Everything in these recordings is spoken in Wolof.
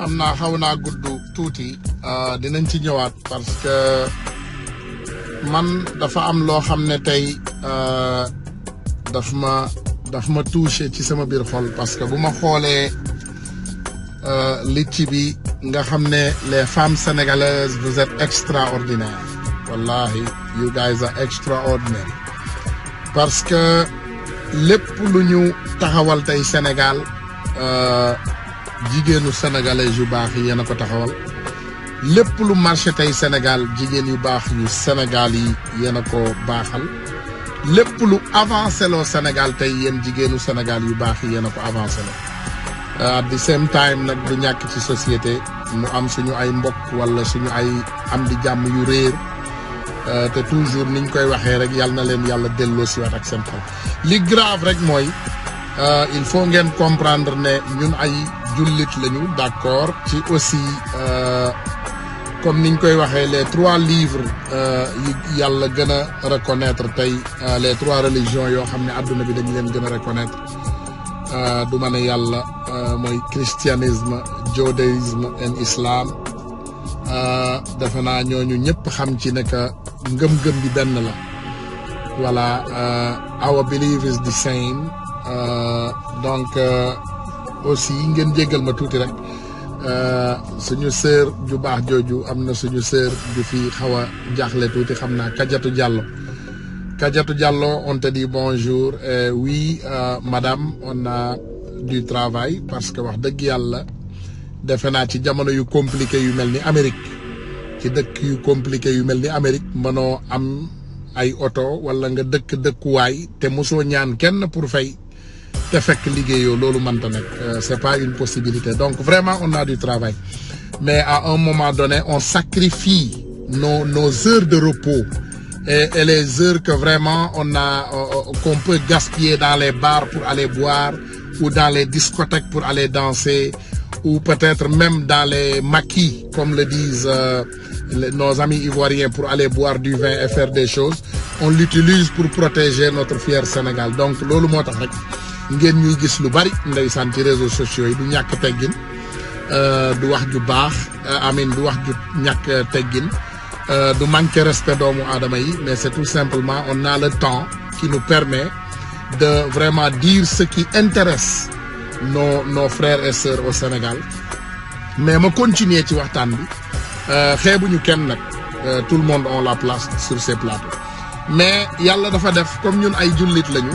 xam naa xaw naa gudd tuuti dinañ ci ñëwaat parce que man dafa am loo xam ne tey daf ma daf ma touché ci sama biir xol parce que bu ma xoolee litti bi nga xam ne les femmes sénégalaises vous êtes extraordinaires wallahi you guys are extraordinary parce que lépp lu ñu taxawal tey Sénégal jigéenu sénégalais yu baax yi yéen a ko taxawal lépp lu marché tey Sénégal jigéen yu baax yu Sénégal yi yéen a ko baaxal lépp lu avancé loo Sénégal tey yéen jigéenu Sénégal yu baax yi yéen a ko avancé loo at the same time nag du ñàkk ci société mu am suñu ay mbokk wala suñu ay am di jàmm yu réer te toujours niñ koy waxee rek yàlla na leen yàlla delloo si waat ak seen xol li grave rek mooy il faut ngeen comprendre ne ñun ay jullit lañu d'accord ci aussi comme niñ koy waxee les trois livres yi yàlla gën a reconnaître tey les trois religions yoo xam ne àdduna bi dañu leen gën a reconnaître du ma ne yàlla mooy christianisme judaïsme and islam defe naa ñooñu ñëpp xam ci ne que ngëm-ngëm bi benn la voilà our belief is the same donc aussi ngeen jéggal ma tuuti rek suñu sœur ju baax jooju am na suñu sœur ju fi xaw a jaaxle tuuti xam naa Kadiatou Diallo Kadiatou Diallo on te dit bonjour et oui madame on a du travail parce que wax dëgg yàlla defe naa ci jamono yu compliqué yu mel ni Amérique ci dëkk yu compliqué yu mel ni Amérique mënoo am ay oto wala nga dëkk dëkkuwaay te mosoo ñaan kenn pour fay te fekk liggéeyoo loolu mënta nekk c'est pas une possibilité donc vraiment on a du travail mais à un moment donné on sacrifie nos nos heures de repos et, et les heures que vraiment on a qu'on peut gaspiller dans les bars pour aller boire ou dans les discothèques pour aller danser ou peut-être même dans les maquis comme le disent euh, nos amis ivoiriens pour aller boire du vin et faire des choses on l'utilise pour protéger notre fier Sénégal donc loolu moo tax rek ngeen ñuy gis lu bari ndeysaan ci réseaux sociaux yi du ñàkk teggin du wax ju baax amin du wax ju ñàkk teggin du manquer respect doomu aadama yi mais c'est tout simplement on a le temps qui nous permet de vraiment dire ce qui intéresse nos nos frères et sœurs au Sénégal mais ma continuer ci waxtaan bi xeebuñu kenn nag tout le monde on la place sur ces plateaux mais yàlla dafa def comme ñun ay jullit lañu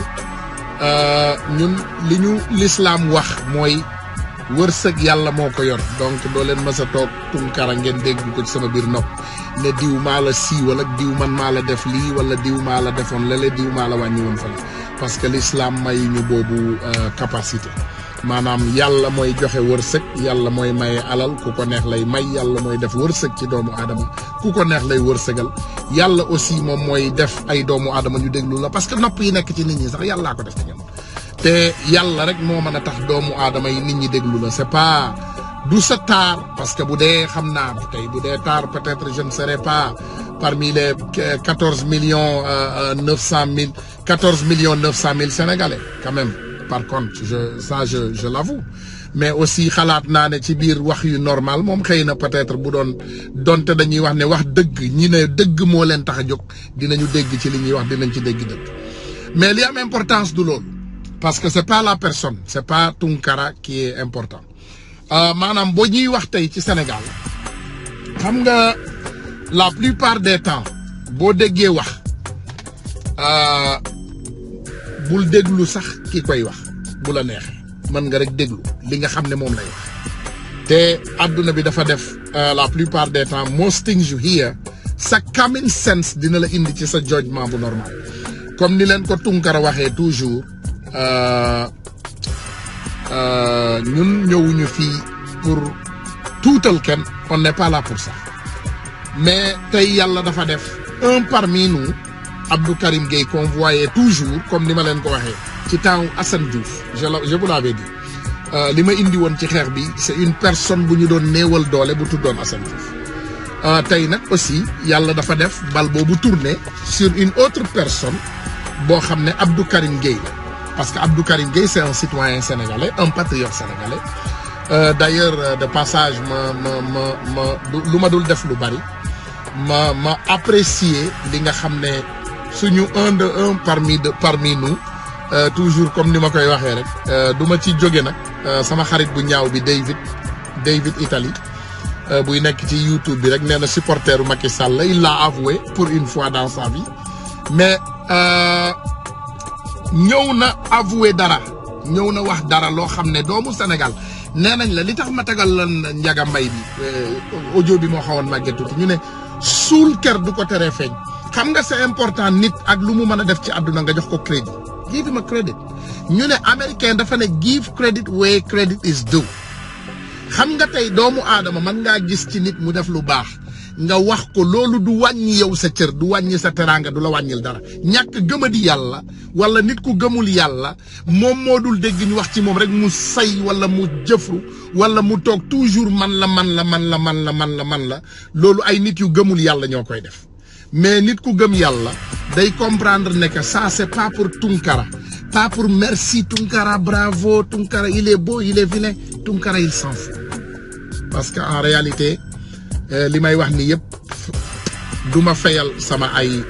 ñun li ñu lislaam wax mooy wërsëg yàlla moo ko yor donc doo leen mës a toog tunkara ngeen dégg ko ci sama biir nopp ne diw maa la siiwal ak diw man maa la def lii wala diw maa la defoon lale diw maa la wàññi woon fële parce que l'islam may ñu boobu capacité maanaam yàlla mooy joxe wërsëg yàlla mooy maye alal ku ko neex lay may yàlla mooy def wërsëg ci doomu aadama ku ko neex lay wërsëgal yàlla aussi moom mooy def ay doomu aadama ñu déglu la parce que nopp yi nekk ci nit ñi sax yàllaa ko def ci ñoom te yàlla rek moo mën a tax doomu aadama yi nit ñi déglu la c'est pas du sa taar parce que bu dee xam naa tey bu dee taar peut-être je ne serai pas parmi les quatorze millions neuf cent mille quatorze millions neuf cent mille sénégalais quand même par contre je ça je je l'avoue mais aussi xalaat naa ne ci biir wax yu normal moom xëy na peut-être bu doon donte dañuy wax ne wax dëgg ñi ne dëgg moo leen tax a jóg dinañu dégg ci li ñuy wax dinañ ci dégg dëgg mais li am importance du loolu parce que c'est pas la personne c'est pas Tunkara qui est important maanaam boo ñuy wax tey ci Sénégal xam nga la plupart des temps boo déggee wax bul déglu sax ki koy wax bu la neexee mën nga rek déglu li nga xam ne moom lay wax te adduna bi dafa def la plupart des temps most things you hear sa common sense dina la indi ci sa jugement bu normal comme ni leen ko Tunkara waxee toujours ñun ñëwuñu fii pour tuutal kenn on n'est pas là pour ça mais tey yàlla dafa def un parmi nous Abdou Karim Gueye qu'on voyait toujours comme ni ma leen ko waxee ci temps Assane Diouf je la je vous l'avais dit li ma indi woon ci xeex bi c'est une personne bu ñu doon néewal doole bu tuddoon Assane Diouf tey nag aussi yàlla dafa def bal boobu tourné sur une autre personne boo xam ne Abdou Karim Gueye la parce que Abdou Karim Gueye c'est un citoyen sénégalais un patriote sénégalais d'ailleurs de passage ma ma ma ma lu ma dul def lu bari ma ma apprécier li nga xam ne suñu un de un parmi de parmi nous toujours comme ni ma koy waxee rek du ma ci jóge nag sama xarit bu ñaaw bi David David Italie buy nekk ci YouTube bi rek nee na supporteru Macky Sall la il l'a avoué pour une fois dans sa vie mais ñëw na avoué dara ñëw na wax dara loo xam ne doomu Sénégal nee nañ la li tax ma tagal lan njaga mbay bi audio bi moo xawoon màgget tuuti ñu ne suul ker du ko teree feeñ xam nga c'est important nit ak lu mu mën a def ci àdduna nga jox ko crédit give him a credit ñu ne américain dafa ne give credit where credit is due xam nga tey doomu aadama mën ngaa gis ci nit mu def lu baax nga wax ko loolu du wàññi yow sa cër du wàññi sa teraanga du la wàññil dara ñàkk gëmadi yàlla wala nit ku gëmul yàlla moom moo dul dégg ñu wax ci moom rek mu say wala mu jëfru wala mu toog toujours man la man la man la man la man la man la loolu ay nit yu gëmul yàlla ñoo koy def mais nit ku gëm yàlla day comprendre ne que ça c'est pas pour Tunkara pas pour merci Tunkara bravo Tunkara il est beau il est vilain Tunkara il s'en fout parce que en réalité li may wax ni yëpp du ma fayal sama ay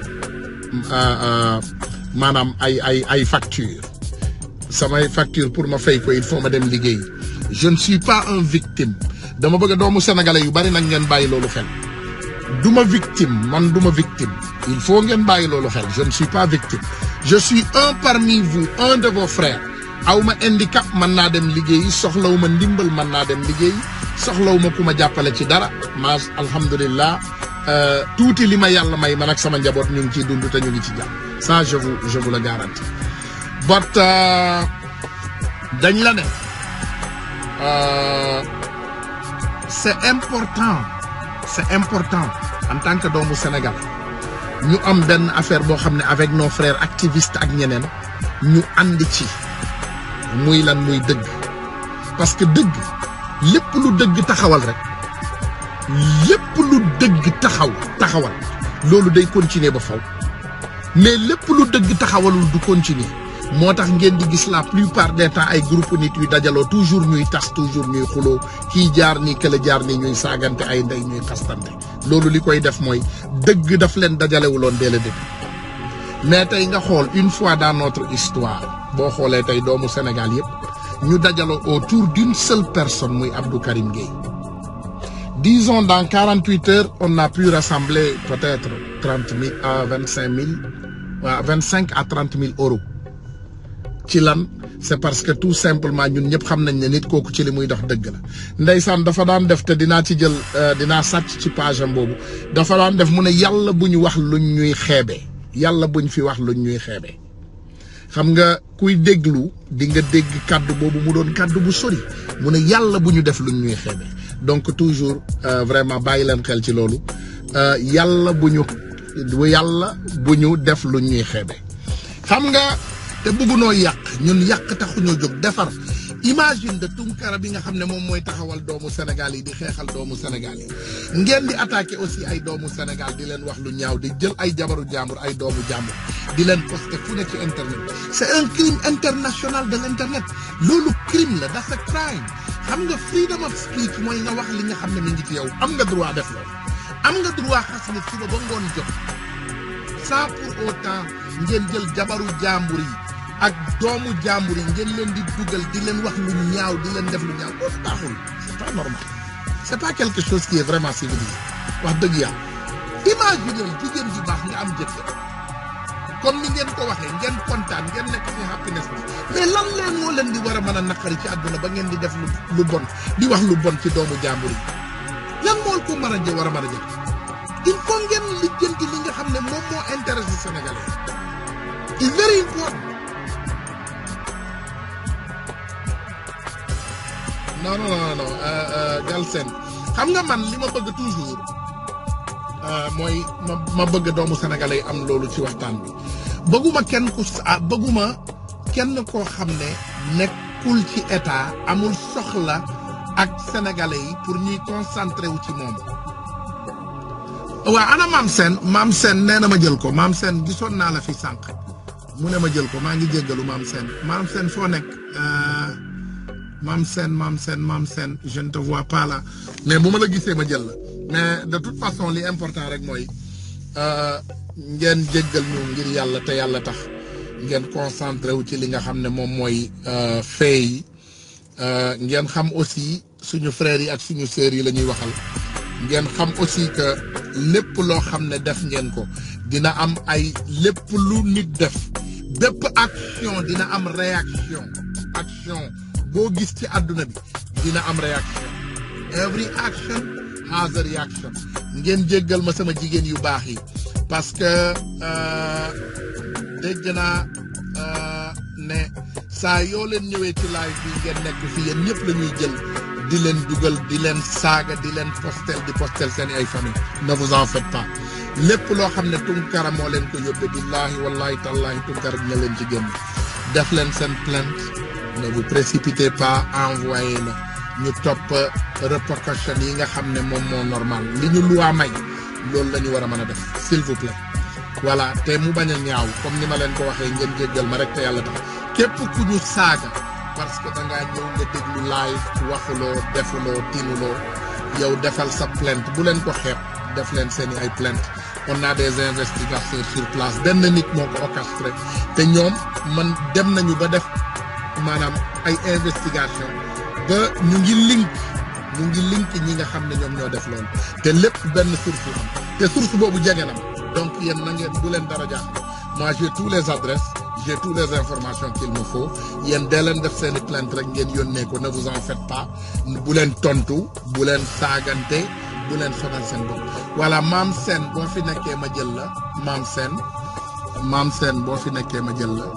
maanaam ay ay ay facture samay facture pour ma fay ko il faut ma dem liggéey je ne suis pas un victime dama bëgg doomu sénégalais yu bari nag ngeen bàyyi loolu xel du ma victime man du ma victime il faut ngeen bàyyi loolu xel je ne suis pas victime je suis un parmi vous un de vos frères aw ma handicap mën naa dem liggéeyi soxlawu ma ndimbal mën naa dem liggéeyi soxlawu ma ku ma jàppale ci dara ma alhamdulilah tuuti li ma yàlla may man ak sama njaboot ñu ngi ciy dund te ñu ngi ci jàmm ça je vous je vous le garantis but dañ la ne c'est important c'est important en tant que doomu Sénégal ñu am benn affaire boo xam ne avec nos frères activistes ak ñeneen ñu ànd ci muy lan muy dëgg parce que dëgg lépp lu dëgg taxawal rek lépp lu dëgg taxaw taxawal loolu day continuer ba faw mais lépp lu dëgg taxawalul du continuer moo tax ngeen di gis la plupart des temps ay groupe nit yu dajaloo toujours ñuy tas toujours ñuy xuloo kii jaar nii kële jaar nii ñuy saagante ay ndey ñuy xastante loolu li koy def mooy dëgg daf leen dajalewuloon dès le début mais tey nga xool une fois dans notre histoire boo xoolee tey doomu Sénégal yépp ñu dajaloo autour d'une seule personne muy Abdou Karim Gueye disons dans quarante huit heures on a pu rassembler peut-être trente mille à vingt cinq mille waa vingt cinq à trente mille euros ci lan c'est parce que tout simplement ñun ñëpp xam nañ ne nit kooku ci li muy dox dëgg la ndeysaan dafa daan def te dinaa ci jël dinaa sàcc ci page am boobu dafa daan def mu ne yàlla bu ñu wax luñ ñuy xeebee yàlla buñ fi wax luñ ñuy xeebee xam nga kuy déglu di nga dégg kàddu boobu mu doon kàddu bu sori mu ne yàlla bu ñu def luñ ñuy xeebee donc toujours vraiment bàyyi leen xel ci loolu yàlla bu ñu yàlla bu ñu def luñ ñuy xeebee xam nga te bëggunoo yàq ñun yàq taxuñoo jóg defar imagine de Tunkara bi nga xam ne moom mooy taxawal doomu Sénégal yi di xeexal doomu Sénégal yi ngeen di attaquer aussi ay doomu Sénégal di leen wax lu ñaaw di jël ay jabaru jàmbur ay doomu jàmbur di leen poster fu ne ci internet c'est un crime international de l'internet loolu crime la that's a crime xam nga freedom of speech mooy nga wax li nga xam ne mi ngi ci yow am nga droit def loolu am nga droit xas nit suba ba ngoon jot sans pour autant ngeen jël jabaru jàmbur yi ak doomu jàmbur yi ngeen leen di dugal di leen wax lu ñaaw di leen def lu ñaaw loolu baaxul c'est pas normal c'est pas quelque chose qui est vraiment civilisé wax dëgg yàlla imaginez jigéen ju baax nga am jëkkër comme ni ngeen ko waxee ngeen kontaan ngeen nekk ci happiness bi mais lan leen moo leen di war a mën a naqari ci àdduna ba ngeen di def lu lu bon di wax lu bon ci doomu jàmbur yi lan moo ko mën a jë war a mën a jël il faut ngeen lijjanti li nga xam ne moom moo intéressé sénégalais it's very important non non non non Galsen xam nga man li ma bëgg toujours mooy ma ma bëgg doomu sénégalais yi am loolu ci waxtaan bi bëgguma kenn ku ah bëgguma kenn koo xam ne nekkul ci état amul soxla ak sénégalais yi pour ñuy concentré wu ci moom. waaw ana maam seen maam seen nee na ma jël ko maam seen gisoon naa la fi sànq mu ne ma jël ko maa ngi jéggalu maam seen maam seen foo nekk. maam seen maam seen maam seen je ne te vois pas là mais bu ma la gisee ma jël la mais de toute façon li important rek mooy ngeen jéggal ñu ngir yàlla te yàlla tax ngeen concentré wu ci li nga xam ne moom mooy fee yi ngeen xam aussi suñu frères yi ak suñu sœurs yi la ñuy waxal ngeen xam aussi que lépp loo xam ne def ngeen ko dina am ay lépp lu nit def bépp action dina am réaction action boo gis ci àdduna bi dina am réaction every action has a reaction ngeen jéggal ma sama jigéen yu baax yi parce que dégg naa ne saa yoo leen ñëwee ci live bi ngeen nekk fi yéen ñëpp la ñuy jël di leen dugal di leen saaga di leen postel di postel seen ay famille ne vous en faites pas lépp loo xam ne tunkara moo leen ko yóbbee billaahi wallahi tallahi tunkara dina leen ci génn def leen seen plainte ne vous précipitez pas envoyé la ñu topp répercussions yi nga xam ne moom moo normal li ñu luwaa may loolu la ñu war a mën a def s'il vous plaît voilà te mu bañ a ñaaw comme ni ma leen ko waxee ngeen jéggal ma rek te yàlla tax képp ku ñu saaga parce que da ngaa ñëw nga déglu live waxuloo defuloo tinuloo yow defal sa plainte bu leen ko xeeb def leen seeni ay plainte on a des investigateurs sur place benn nit moo ko orchestré te ñoom man dem nañu ba def maanaam ay investigation ba ñu ngi link ñu ngi link ñi nga xam ne ñoom ñoo def loolu te lépp benn source am te source boobu jege na ma donc yéen na ngeen bu leen dara jaaxle moi j'ai tous les adresses j'ai toutes les informations qu'il me faut yéen dee leen def seeni plainte rek ngeen yónnee ko ne vous en faites pas bu leen tontu bu leen saagante bu leen sonal seen bopp voilà maam seen boo fi nekkee ma jël la maam seen maam seen boo fi nekkee ma jël la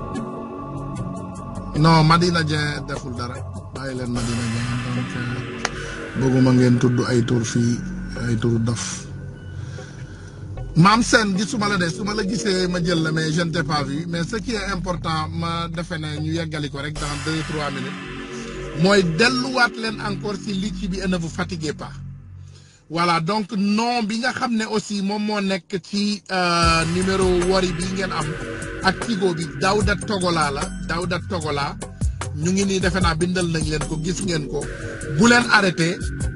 non Madina Dieng deful dara bàyyi leen Madina Dieng donc bëgguma ngeen tudd ay tur fii ay tur dof maam seen gisuma la de su ma la gisee ma jël la mais je ne t'ai pas vu mais ce qui est important ma defe ne ñu yeggali ko rek dans deux trois minutes mooy delluwaat leen encore si lici bi et ne vous fatiguez pas voilà donc nom bi nga xam ne aussi moom moo nekk ci numéro wari bi ngeen am ak Tigo bi Dawda Togola la Dawda Togola ñu ngi nii defe naa bindal nañ leen ko gis ngeen ko bu leen arrêté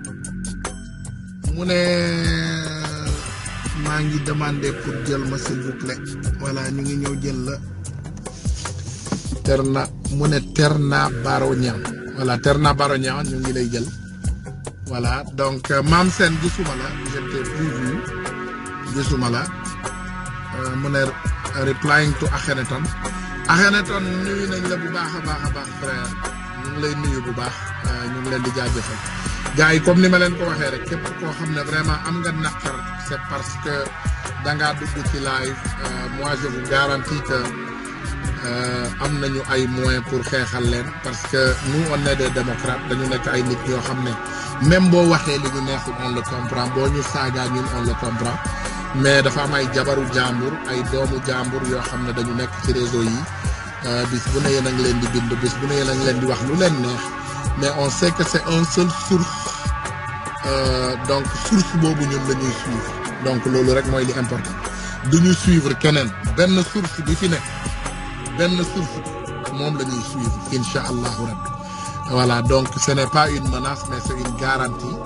mu ne maa ngi demandé pour jël ma s'il vous plaît voilà ñu ngi ñëw jël la Terna mu ne Terna Baro Niang voilà Terna Baro Niang ñu ngi lay jël voilà donc maam seen gisuma la je t'ai plus vu gisuma la mu ne replying to Akhenaton Akhenaton nuyu nañ la bu baax a baax a baax frère ñu ngi lay nuyu bu baax ñu ngi leen di jaajëfal gars yi comme ni ma leen ko waxee rek képp koo xam ne vraiment am nga naqar c'est parce que da ngaa dugg ci live moi je vous garantis que am nañu ay moyens pour xeexal leen parce que nous on est des démocrates dañu nekk ay nit yoo xam ne même boo waxee li ñu neexul on le comprend boo ñu saagaa ñun on le comprend mais dafa am ay jabaru jàmbur ay doomu jàmbur yoo xam ne dañu nekk ci réseau yi bis bu ne yéen a ngi leen di bind bis bu ne yéen a ngi leen di wax lu leen neex mais on sait que c'est un seul source donc source boobu ñun la ñuy suivre donc loolu rek mooy li important du ñu suivre keneen benn source bi fi ne benn source moom la ñuy suivre incha allahu rabbi voilà donc ce n'est pas une menace mais c'est une garantie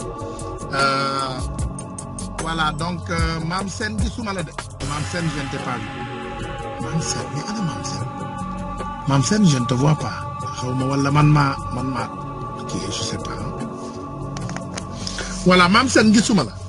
voilà donc maam seen gisuma la de maam seen je ne t'ai pas vu maam seen mais ana maam seen maam seen je ne te vois pas xaw ma wala man maa man maa kii je sais pas voilà maam seen gisuma la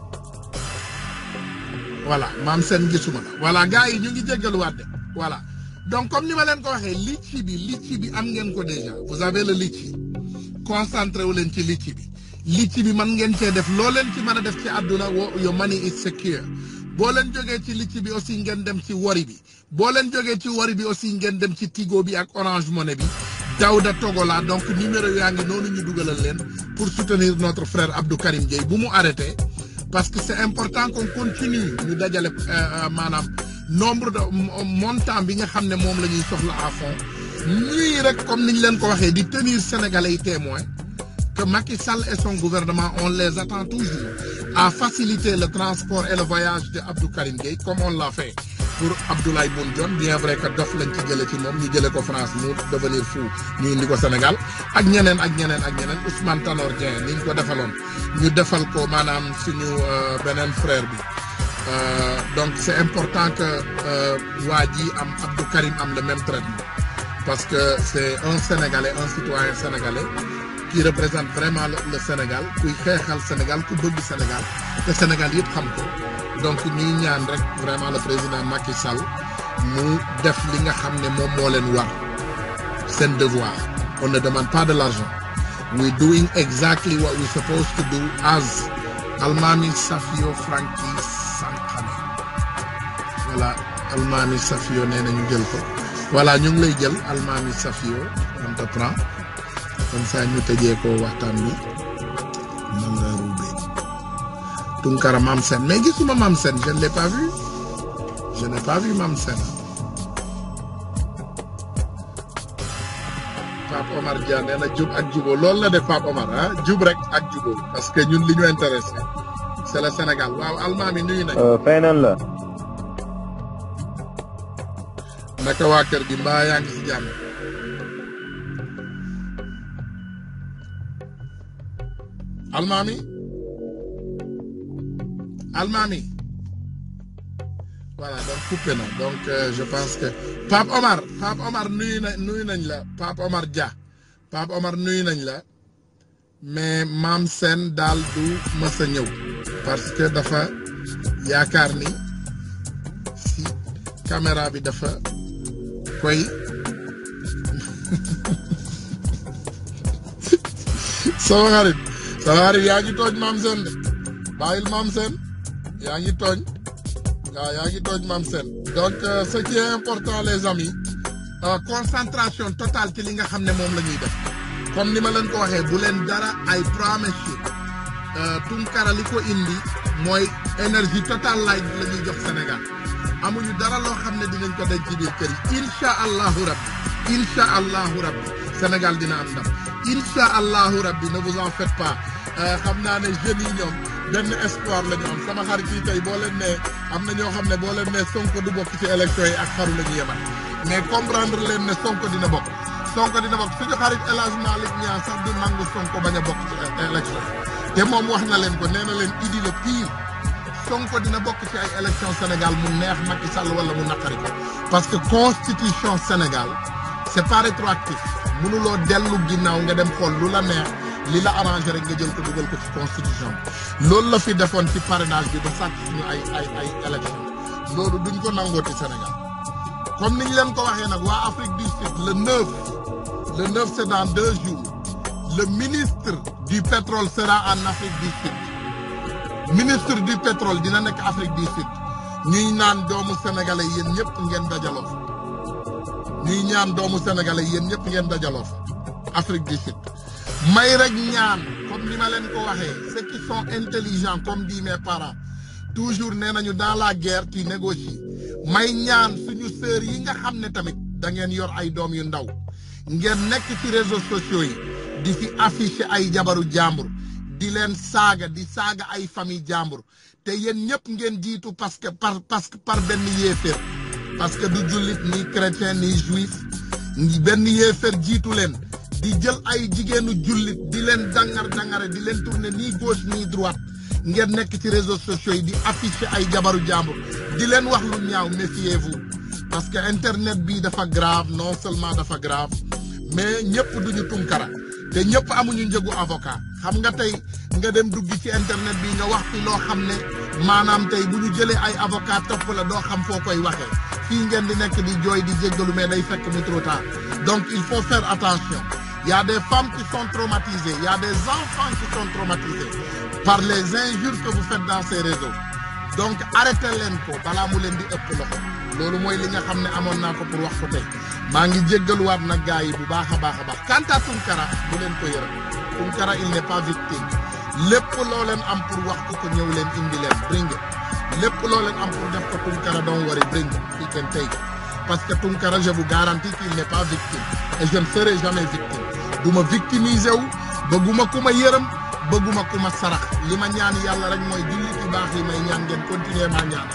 voilà maam seen gisuma la voilà gars yi ñu ngi jéggaluwaat de voilà donc comme ni ma leen ko waxee litchi bi litchi bi am ngeen ko déjà vous avez le litchi concentré wu leen ci litchi bi litchi bi mën ngeen cee def loo leen ci mën a def ci àdduna wo your money is secure boo leen jógee ci litchi bi aussi ngeen dem ci wari bi boo leen jógee ci wari bi aussi ngeen dem ci Tigo bi ak Orange Money bi Dawda Togola donc numéro yaa ngi noonu ñu dugalal leen pour soutenir notre frère Abdou Karim Gueye bu mu arrêté parce que c'est important qu'on continue ñu dajale maanaam nombre de montant bi nga xam ne moom la ñuy soxla à fond ñuy rek comme niñ leen ko waxee di tenir sénégalais yi témoin que Macky Sall et son gouvernement on les attend toujours à faciliter le transport et le voyage de Abdou Karim Gueye comme on l'a fait pour Abdoulaye Boun Dionne bien vrai que dof lañ ci jële ci moom ñu jële ko France mu devenir fou ñu indi ko Sénégal ak ñeneen ak ñeneen ak ñeneen Ousmane Tanor Dieng ni ñu ko defaloon ñu defal ko maanaam suñu beneen frère bi donc c'est important que waa ji am Abdou Karim am le même traitement parce que c'est un Sénégalais un citoyen sénégalais qui représente vraiment le Sénégal kuy xeexal Sénégal ku bëgg Sénégal te Sénégal yëpp xam ko donc ñuy ñaan rek vraiment le président Macky Sall mu def li nga xam ne moom moo leen war seen devoir on ne demande pas de l'argent we doing exactly what we supposed to do as Almami Safio Franky Sankane voilà Almami Safio nee na ñu jël ko voilà ñu ngi lay jël Almami Safio on te prend comme ça ñu tëjee ko waxtaan bi man nga ruubee Tunkara Mam Sen mais gisuma Mam Sen je ne l'ai pas vu je n'ai pas vu Mam Sen Pape Omar Dia nee na jub ak jubóo loolu la def Pape Omar ah jub rek ak jubóo parce que ñun li ñu intéressé c'est le Sénégal waaw almaami nuyu nañ fay nañ la. naka waa kër gi mbaa yaa ngi si jàmm almaami almaami voilà donc coupé na donc euh, je pense que Pape Omar Pape Omar nuyu na nuyu nañ la Pape Omar Dia Pape Omar nuyu nañ la mais maam seen daal du mës a ñëw parce que dafa yaakaar ni si caméra bi dafa koy sama xarit sama xarit yaa ngi tooñ maam seen de bàyyil maam seen yaa ngi tooñ waaw yaa ngi tooñ maam seen donc euh, ce qui est important les amis euh, concentration totale ci li nga xam ne moom la ñuy def comme ni ma leen ko waxee bu leen dara ay promise Tunkara li ko indi mooy énergie totale laay la ñuy jox Sénégal amuñu dara loo xam ne dinañ ko denc ci biir kër yi incha allahu rabbi incha allahu rabbi Sénégal dina am ndam incha allahu rabbi ne vous en faites pas xam naa ne jeunes yi ñoom benn espoir la ñu am sama xarit yi tey boo leen nee am na ñoo xam ne boo leen nee Sonko du bokk ci élection yi ak xaru la ñu yemal mais comprendre leen ne Sonko dina bokk Sonko dina bokk suñu xarit El Hadj Malick Niang sax du nangu Sonko bañ a bokk ci élection te moom wax na leen ko nee na leen idi le pire Sonko dina bokk ci ay élection Sénégal mu neex Macky Sall wala mu naqari ko parce que constitution Sénégal c'est pas rétroactif mënuloo dellu ginnaaw nga dem xool lu la neex li la arrangé rek nga jël ko dugal ko ci constitution bi loolu la fi defoon ci parrainage bi ba sàcc suñu ay ay ay élection loolu duñ ko nangooti Sénégal comme niñ leen ko waxee nag waa Afrique du Sud le 9 le 9 c'est dans deux jours le ministre du pétrole sera en Afrique du Sud ministre du pétrole dina nekk Afrique du Sud ñuy naan doomu sénégalais yéen ñëpp ngeen dajaloo fa ñuy ñaan doomu sénégalais yéen ñëpp ngeen dajaloo fa Afrique du Sud may rek ñaan comme ni ma leen ko waxee ceux qui sont intelligents comme dit mes parents toujours nee nañu dans la guerre tu négocies may ñaan suñu sœurs yi nga xam ne tamit da ngeen yor ay doom yu ndaw ngeen nekk ci réseaux sociaux yi di fi afficher ay jabaru jàmbur di leen saaga di saaga ay famille jàmbur te yéen ñëpp ngeen jiitu parce que par parce que par benn yéeféer parce que du jullit ni chrétien ni juif benn yéeféer jiitu leen di jël ay jigéenu jullit di leen dangar dangare di leen tourner ni gauche ni droite ngeen nekk ci réseaux sociaux yi di afficher ay jabaru jàmbur di leen wax lu ñaaw méfiez-vous parce que internet bi dafa grave non seulement dafa grave mais ñëpp duñu tunkara te ñëpp amuñu njëgu avocat xam nga tey nga dem dugg ci internet bi nga wax fi loo xam ne maanaam tey bu ñu jëlee ay avocat topp la doo xam foo koy waxee fii ngeen di nekk di jooy di jéggalu mais day fekk mu trop tard donc il faut faire attention il y a des femmes qui sont traumatisées il y a des enfants qui sont traumatisés par les injures que vous faites dans ces réseaux donc arrêtez leen ko balaa mu leen di ëpp loxo loolu mooy li nga xam ne amoon naa ko pour wax ko tey maa ngi jéggaluwaat nag gars yi bu baax a baax a baax quant à Tunkara bu leen ko yërëm Tunkara il n'est pas victime lépp loo leen am pour wax ko ko ñëw leen indi leen bring it lépp loo leen am pour def ko Tunkara don't worry bring it you can take it parce que Tunkara je vous garantis qu'il n'est pas victime et je ne serai jamais victime du ma victimiser wu bëgguma ku ma yërëm bëgguma ku ma sarax li ma ñaan yàlla rek mooy jullit yu baax yi may ñaan ngeen continuer maa ñaan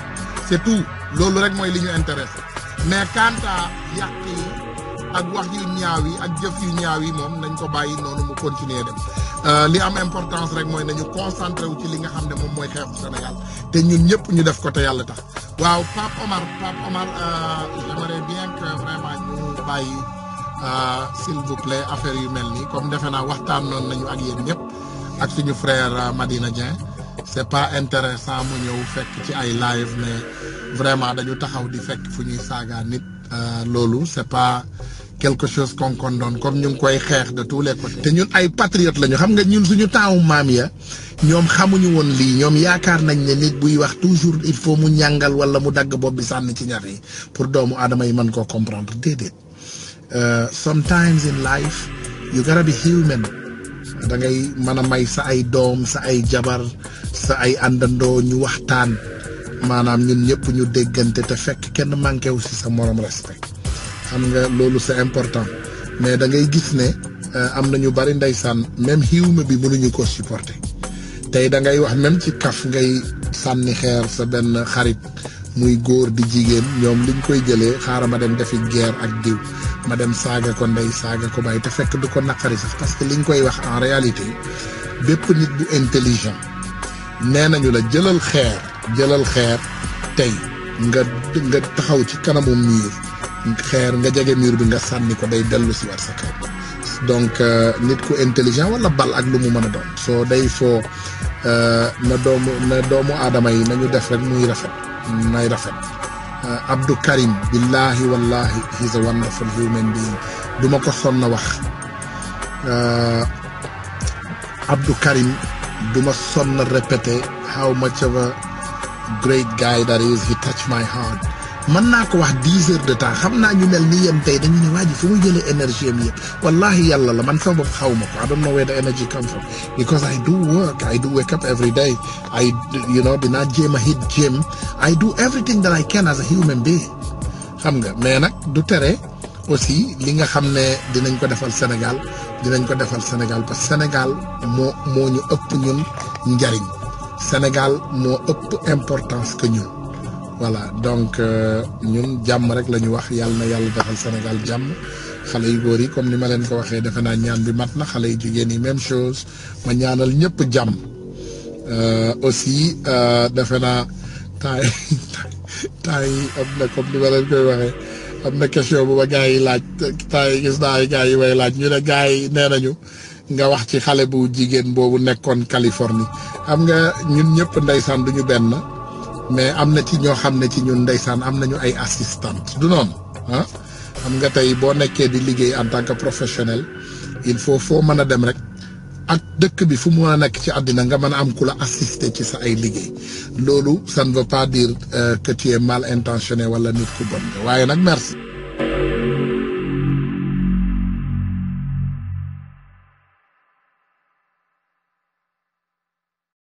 c'est tout loolu rek mooy li ñu intéressé mais quant à yàq yi ak wax yu ñaaw yi ak jëf yu ñaaw yi moom nañ ko bàyyi noonu mu continuer dem li am importance rek mooy nañu concentré wu ci li nga xam ne moom mooy xeexu Sénégal te ñun ñëpp ñu def ko te yàlla tax waaw Pape Omar Pape Omar j'aimerais bien que vraiment ñu bàyyi s'il vous plaît affaire yu mel nii comme defe naa waxtaan noonu nañu ak yéen ñëpp ak suñu frère Madina Dieng c'est pas intéressant mu ñëw fekk ci ay live mais vraiment dañu taxaw di fekk fu ñuy saaga nit loolu c'est pas quelque chose qu'on condamne comme ñu ngi koy xeex de tous les côtés. te ñun ay patriotes lañu xam nga ñun suñu taawu maam ya ñoom xamuñu woon lii ñoom yaakaar nañ ne nit buy wax toujours il faut mu ñàngal wala mu dagg bopp bi sànni ci ñax yi pour doomu aadama yi mën koo comprendre déedéet sometimes in life you gotta be human da ngay mën a may sa ay doom sa ay jabar sa ay àndandoo ñu waxtaan maanaam ñun ñëpp ñu déggante te fekk kenn manqué wu si sa morom respect xam nga loolu c'est important mais da ngay gis ne am na ñu bari ndeysaan même xiwma bi mënuñu ko supporter tey da ngay wax même ci kaf ngay sànni xeer sa benn xarit muy góor di jigéen ñoom liñ koy jëlee xaaral ma dem defi guerre ak diw ma dem saaga ko ndey saaga ko bàyyi te fekk du ko naqari sax parce que liñ koy wax en réalité bépp nit bu intelligent nee nañu la jëlal xeer jëlal xeer tey nga nga taxaw ci kanamu mur xeer nga jege mur bi nga sànni ko day dellu si war sa kaw donc nit ku intelligent wala bal ak lu mu mën a doon soo day foo na doomu na doomu aadama yi nañu def rek muy rafet nay rafet Abdou Karim billahi wallahi he's a wonderful human being duma ko sonn wax Abdou Karim duma sonn répété how much of a great guy that is he touched my heart mën naa ko wax dix heures de temps xam naa ñu mel ni yéen tey dañu ne waa ji fu muy jëlee énergie am yëpp wallahi yàlla la man sama bopp xaw ma ko I don't know where the energy comes from because I do work I do wake up every day I you know dinaa jéem a hit gym I do everything that I can as a human being xam nga mais nag du tere aussi li nga xam ne dinañ ko defal Sénégal dinañ ko defal Sénégal parce que Sénégal moo moo ñu ëpp ñun njariñ Sénégal moo ëpp importance que ñun voilà donc ñun jàmm rek la ñu wax yàlla na yàlla defal Sénégal jàmm xale yu góor yi comme ni ma leen ko waxee defe naa ñaan bi mat na xale yu jigéen yi même chose ma ñaanal ñëpp jàmm aussi defe naa temps yi temps yi am na comme ni ma leen koy waxee am na question bu ba gars yi laaj temps yi gis naa ay gars yi way laaj ñu ne gars yi nee nañu nga wax ci xale bu jigéen boobu nekkoon Californie xam nga ñun ñëpp ndeysaan duñu benn mais am na ci ñoo xam ne ci ñun ndeysaan am nañu ay assistante du noonu ah xam nga tey boo nekkee di liggéey en tant que professionnel il faut foo mën a dem rek ak dëkk bi fu mu mën a nekk ci àddina nga mën a am ku la assister ci sa ay liggéey loolu ça ne veut pas dire que tu es mal intentionné wala nit ku bon waaye nag merci